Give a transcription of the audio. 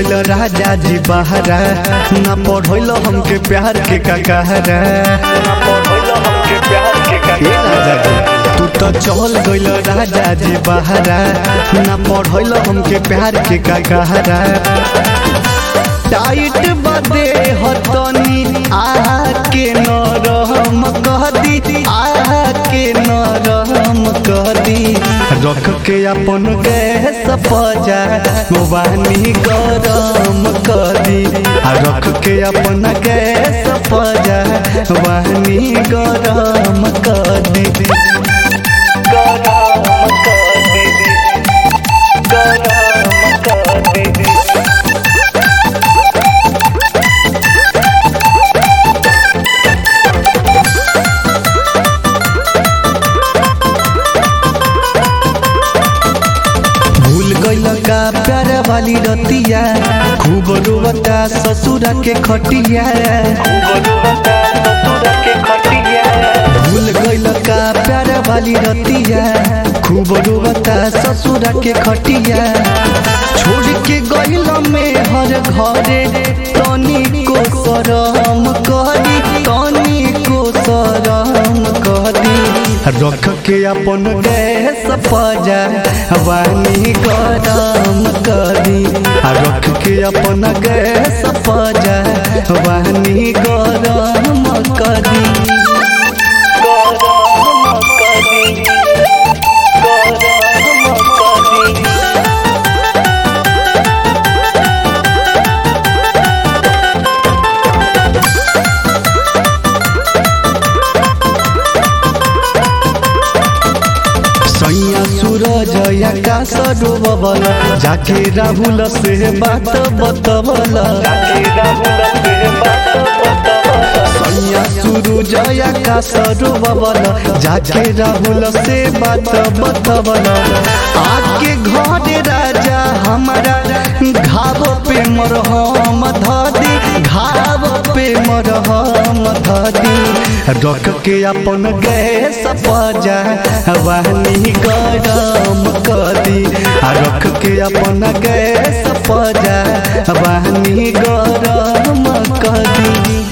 गइल राजा जी बहरा ना पढ़ल हमके प्यार के काकहरा ए राजा जी तू तो चल गइल राजा जी बहरा ना पढ़ल हमके प्यार के काकहरा टाइट बदे हतनी आके नरम कह दी आके नरम कह दी रख के अपन गैस पजा वानी गरम कर दी आ रख के अपन गैस पजा वानी गरम कर दी गरम कर दीदी गरम कर दीदी भूल गइल का प्यार वाली रतिया खूब रोवता ससुरा के खटिया गुरुवता ससुर के खटिया भूल गइल का प्यार वाली रतिया खूब रोवता ससुरा के खटिया छोड़ के गइल में हर घरे तनी को शरम करी तनी को शरम करी रख के अपन गैस पजा वानी गरम करी आ रख के अपन गैस पजा वानी गरम करी गरम कर दीदी गरम कर दीदी सैया सूरज आकाश डूबल जाके राहुल से बात बतबल जाके राहुल से बात बतावा सैया सूरज आकाश डूबल जाके राहुल से बात बतबल आके घर राजा हमारा घाव पे मरहम धदी घाव पे मरहम धदी रख के अपन गैस पजा वानी गरम कदी आ रख के अपन गैस पजा वानी गरम कदी